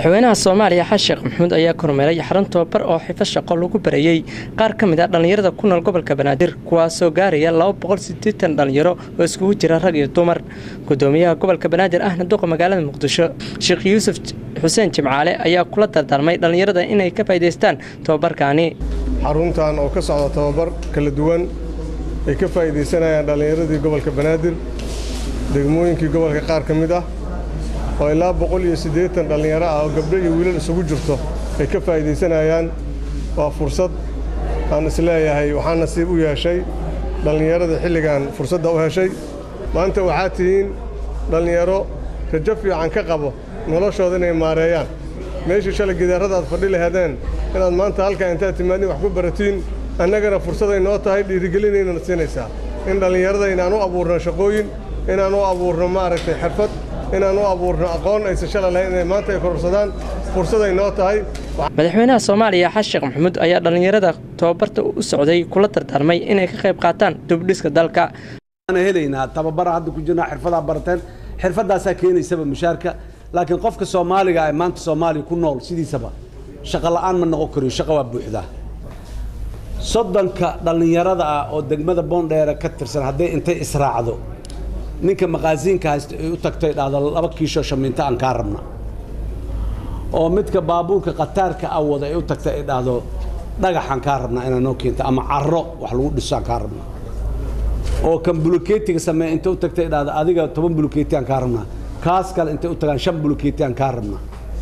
madaxweynaha soomaaliya xasan sheekh maxamuud ayaa kormeeray xarun tababar oo xifo shaqo lagu barayey qaar ka mid ah dhallinyarada ku nool gobolka banaadir kuwaasoo gaaraya dhalinyaro oo iskugu jira rag iyo dumar gudoomiyaha gobolka banaadir ahna duqa magaalada muqdisho sheekh yuusuf xuseen jimcaale ayaa kula dardaarmay dhallinyarada inay ka faa'idaystaan tababarkaani xaruntan oo ka socda tababar kala duwan ay ka faa'iidaysanayaan dhallinyaradii gobolka banaadir degmooyinkii gobolka qaar ka mid ah oo ilaa boqol iyo siddeetan dhallinyaro ah oo gabdho iyo wiilal isugu jirto ay ka faa'iidaysanayaan waa fursad aan isleeyahay waxaa nasiib u yeeshay dhallinyarada xilligan fursadda u heshay maanta waxaa tihiin dhallinyaro rajo fiican ka qabo noloshooda inay maareeyaan meeshii shalay gidaarrada aad fadhi laheedeen inaad maanta halkaa intaad timaadin wax ku baratiin annagana fursaday noo tahay dhiirigelinaynana siinaysaa in dhallinyarada inaan u abuurno shaqooyin inaan u abuurno maaragtay xirfad inaan u abuurno aqoon aysan shala lahayn inay maanta ay kororsadaan fursaday noo tahay madaxweynaha soomaaliya xasan sheekh maxamuud ayaa dhallinyarada tababarta u socday kula dardaarmay inay ka qayb qaataan dubdhiska dalka helaynaa tababara hadda ku jirnaa xirfadaa barateen xirfadaasaa keenaysaba mushaarka laakiin qofka soomaaliga ee maanta soomaaliya ku nool sidiisaba shaqo la'aan ma noqon kariyo shaqa waa buuxdaa soddonka dhallinyarada ah oo degmada boondheere ka tirsan hadday intay israacdo ninka maqaasiinka haysta ay u tagto dhahdo laba kiishoo shamiinto aan kaa rabna oo midka baabuurka khataarka a wada ay u tagta ay dhahdo dhagaxaan kaa rabnaa inaa noo keento ama caro wax lagu dhiso aan kaa rabnaa oo kan buluketiga sameeya intay u tagta ay dhahdo adiga toban buluketi aan kaa rabnaa kaas kale intay u tagaan shan buluketi aan kaa rabnaa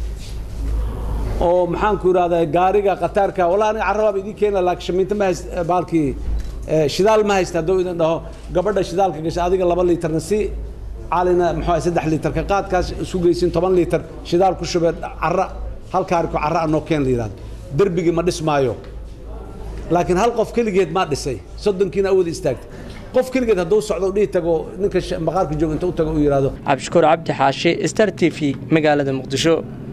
oo maxaanku idhahdaa gaariga khataarka walaa aniga carrabaaba idiin keena laakiin shamiinto ma hayst baalkii shidaal ma haysta hadduu idin dhaho gabadha shidaalka gasha adiga laba liitarna si calina muxuu saddex liitarka qaadkaas isu geysin toban liitar shidaal ku shubee carra hal kaariko carra anoo keen la yidhahdo derbigii ma dhismaayo laakiin hal qof keligeed maa dhisay soddonkiina awood istaagtay qof keligeed hadduu socdo dhihi tago ninka maqaarka jooga inta u tago uu yidhahdo cabdishakuur cabdi xaashi star t v magaalada muqdisho